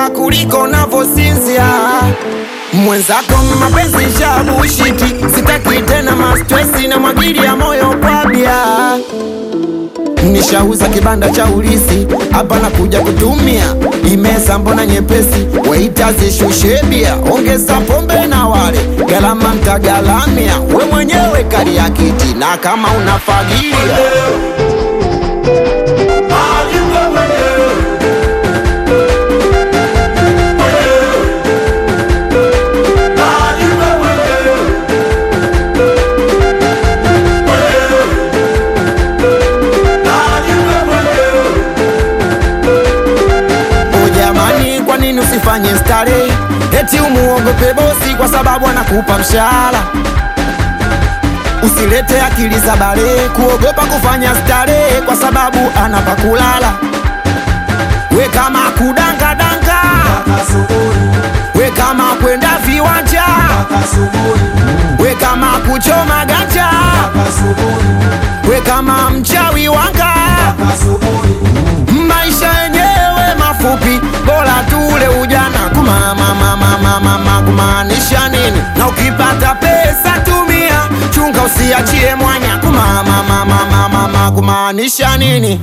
kusinzia kuliko unavyosinzia mwenzako mapenzi shabushiti sitaki tena mastresi na mwagili ya moyo kwa bia nishauza kibanda cha ulisi hapa na kuja kutumia imesa mbona nyepesi waita zishushe bia ongeza pombe na wale galama mtagalamia we mwenyewe kali ya kiti na kama unafagilia O jamani, kwa nini usifanye starehe? Eti umuogope bosi kwa sababu anakupa mshahara. Usilete akili za bale kuogopa kufanya starehe kwa sababu anapa kulala. We kama kudangadanga, we kama kwenda viwanja, we kama kuchoma ganja, we kama mchawi wanga maisha yenyewe mafupi, bora tule ujana. Kumamamamamama kumaanisha nini? Na ukipata pesa tumia, chunga usiachie mwanya. Kumamamamamama kumaanisha nini?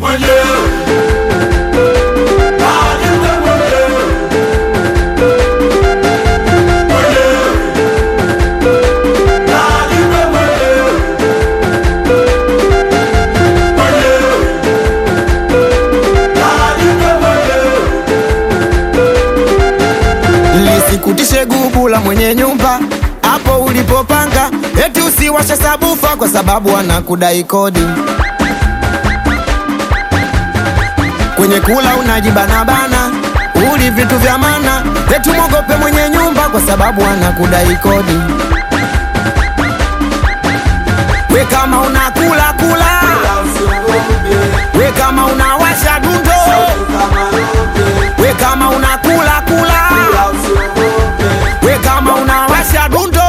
lisikutishe gubu la mwenye nyumba hapo ulipopanga, eti usiwashe sabufa kwa sababu anakudai kodi. Kwenye kula unajibanabana, uli vitu vya mana, eti mwogope mwenye nyumba kwa sababu anakudai kodi. We kama unakula kula, we kama unawasha dundo, we kama unakula kula, we kama unawasha dundo.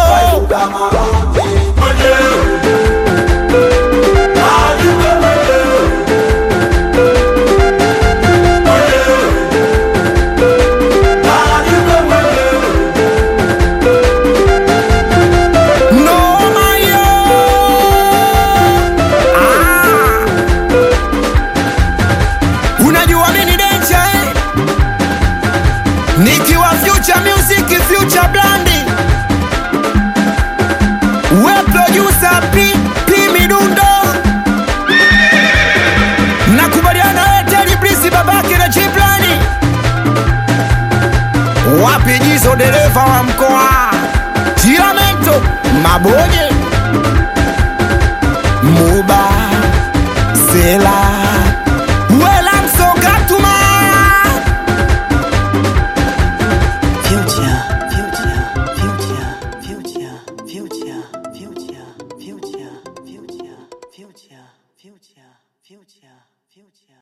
Noma yo! Ah! Unajua mimi ni danger eh? Nikiwa future music future blandi We producer P, P Midundo Nakubaliana wewe Teddy Blisi babake na Chiplani Wapi jizo dereva wa mkoa Tiramento Mabonye Muba Sela Wela Msongatuma Future, future, future, future, future, future, future, future, future, future, future, future.